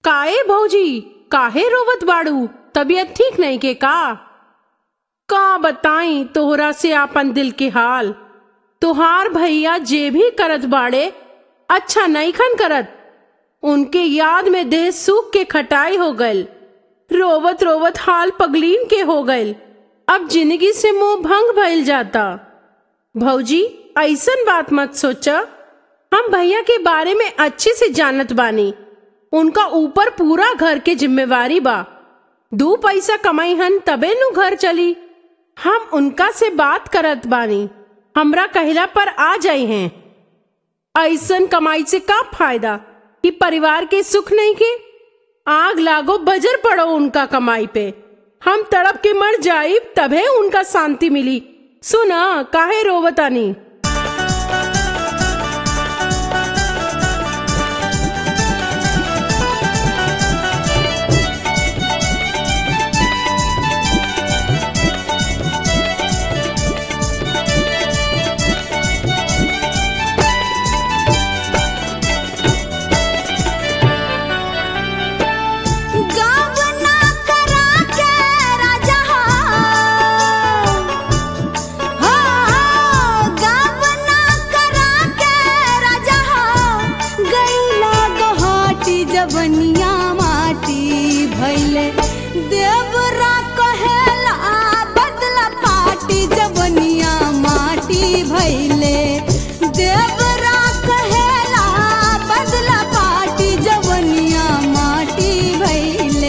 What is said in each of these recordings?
काए भौजी काहे रोवत बाड़ू तबीयत ठीक नहीं के का का बताई तोहरा से आपन दिल के हाल तुहार भैया जे भी करत बाड़े अच्छा नहीं खन करत उनके याद में देह सूख के खटाई हो गल रोवत रोवत हाल पगलीन के हो गल अब जिंदगी से मोह भंग भइल जाता भौजी ऐसन बात मत सोचा हम भैया के बारे में अच्छे से जानत बानी उनका ऊपर पूरा घर के जिम्मेवारी बा दू पैसा कमाई हन तबे नु घर चली हम उनका से बात करत बानी हमरा कहला पर आ जाई हैं ऐसन कमाई से का फायदा कि परिवार के सुख नहीं के आग लागो बजर पड़ो उनका कमाई पे हम तड़प के मर जाइब तभे उनका शांति मिली सुना काहे रोवतानी गावना करा के राजा हो गावना करा के राजा गैला गहाटी जवनिया माटी भैले देवरा कहेला बदला पाटी जवनिया माटी भैले देवरा कहेला बदला पाटी जवनिया माटी भैले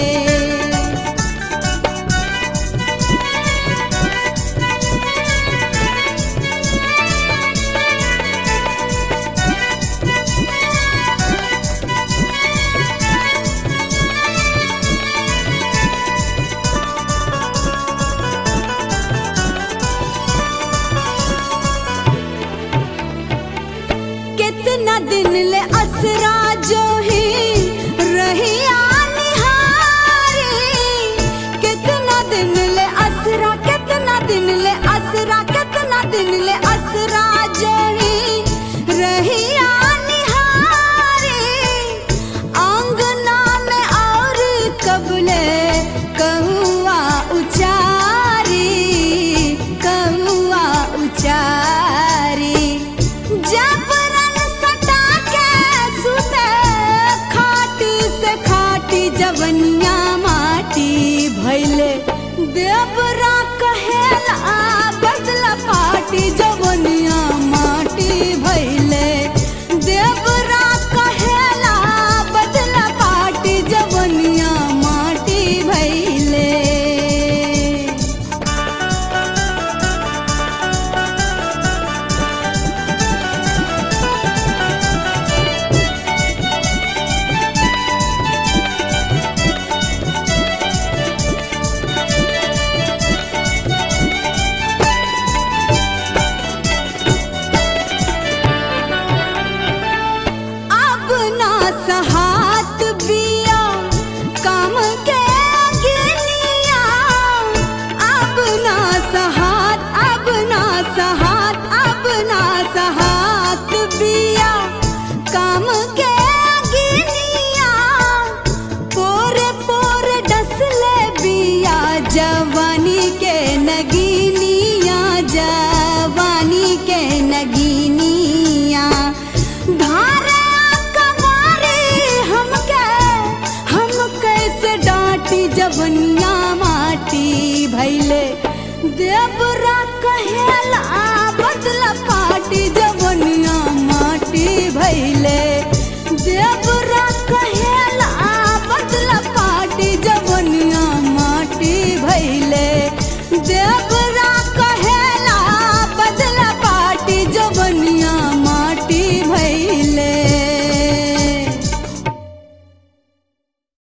कितना दिन ले असरा जो ही रहिया निहारी कितना दिन ले असरा कितना दिन ले असरा कितना दिन ले असरा जो ही रहिया निहारी आंगना में और कबले कहुआ उचारी कहुआ उचारी जबरन सटा के सुते खाटी से खाटी जवनिया माटी भैले देवरा कहेला बदला पाटी जवनिया माटी भैले देवरा कहेला बदला पाटी जवनिया माटी भैले अब ना सहात बिया काम के गिनिया अब ना सहात अब ना सहात अब ना सहात बिया काम के गिनिया पोरे पोरे डसले बिया जवानी के नगीनिया जवानी के नगीनिया धारे कमारी हमके हम कैसे डांटी जवनिया माटी भैले देवरा कहे